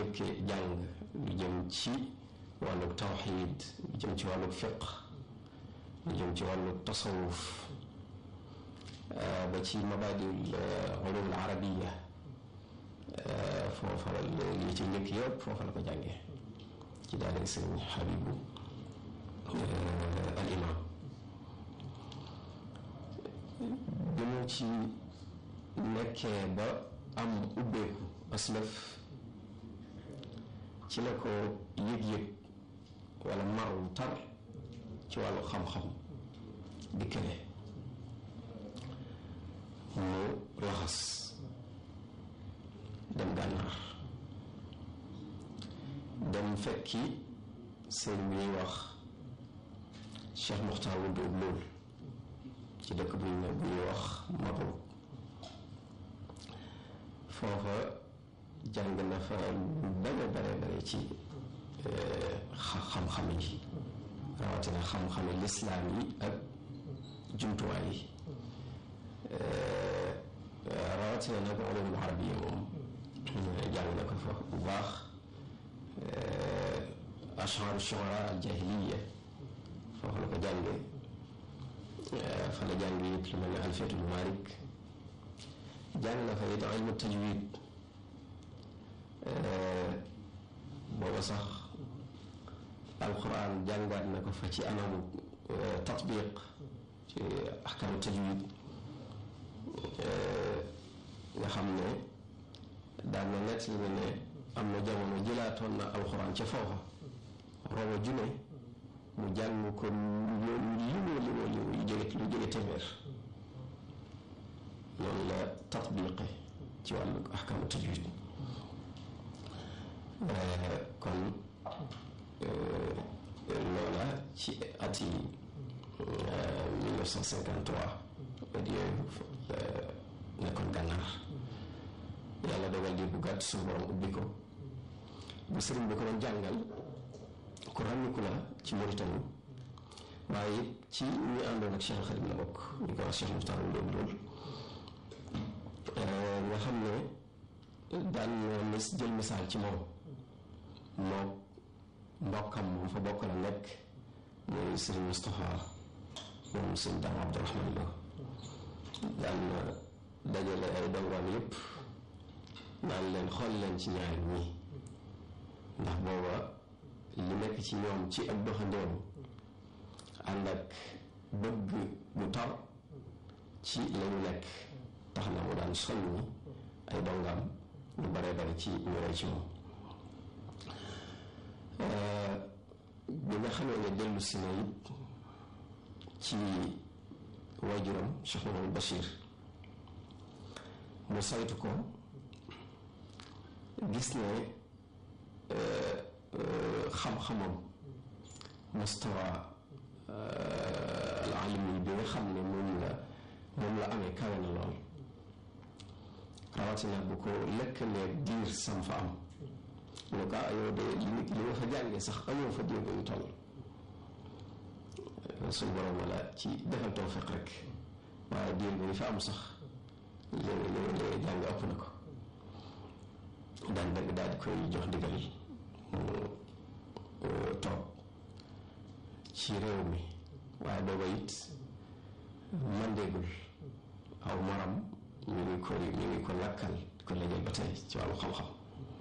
njëkkee jàng lu jëm ci wàllu tawxiid lu jëm ci wàllu fiq lu jëm ci wàllu tasawuf ba ci mabadil ulum al arabiya foofa la li ci njëkk yëpp foofa la ko jàngee ci daara sëriñ Habibu al imam bi mu ci nekkee ba am ubbeeku aslëf ci la ko yëg-yëg wala maru tar ci wàllu xam-xam dikkale mu laxas dem gànnaar dem fekki sëriñ bi ñuy wax Cheikh Muxtaar Wuld lool ci dëkk bu ñu bu ñuy wax Mabrouk foofa jàng na fa lu bare bare bare ci xam-xam yi rawatina xam-xami lislaam yi ak jumtuwaay yi rawatina nag ulumul arabiya moom jàng na ko fa bu baax ashaaru shuara al jahiliya foofu la ko jàngee fa la jàngee it lu mel ne alfiyatul malik jàng na fa it ilmu tajwid booba sax alquran jàngaat na ko fa ci anamu tatbiq ci ahkaamu tajwid nga xam ne daan na nett li ne am na jamono jëlaatoon na alquran ca foofa roba june mu jàng ko limoo limoo limoo yu jóge lu jóge téeméer noonu la tatbiqe ci wàllu ahkaamu tajwid kon loola ci at yi 1953 at yooyu nekkoon gànnaar yàlla dogal di bu gàtt suñu borom ubbi ko bu sëriñ bi ko doon jàngal ku ràññiku la ci Mauritanie waaye it ci ñi àndoon ak Cheikh Xadim la bokk ñu ko wax Cheikh Muxtaar loolu loolu nga xam ne daan na jël misaal ci moom moom mbokkam moom fa bokk la nekk mooy sëriñ Moustapha moom sëriñ Daam Abdourahman Lo daan na dajale ay dongoom yépp naan leen xool leen ci ñaari ñii ndax booba li nekk ci ñoom ci ak doxandéem ànd ak bëgg bu tar ci lañu nekk tax na mu daan soññi ay dongaam lu bare bare ci ñu roy ci moom bi nga xamee ne dellu si na it ci waajuram Cheikh Mamadou Bachir mu saytu ko gis ne xam-xamam mustawa al alimi bi nga xam ne moom la moom la amee kawe na lool rawatina bu ko lëkkalee diir sam fa am lu ko yow de li li nga fa jàngee sax amoo fa diir bu ñu toll suñu borom wala ci defal tawfiq rek waaye diir bi ñu fa am sax léegi léegi léegi jàng ëpp na ko daan dëgg daal di koy jox ndigal mu toog ci réew mi waaye booba it mandéegul aw maram ñu ngi ko ñu ngi ko lakkal ko léegi ba tey ci wàllu xam-xam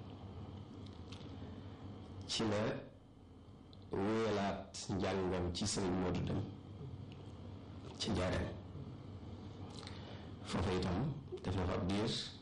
ci la wéyalaat njàngam ci sëriñ Modou Dem ci njaareem foofu itam def na fa ab diir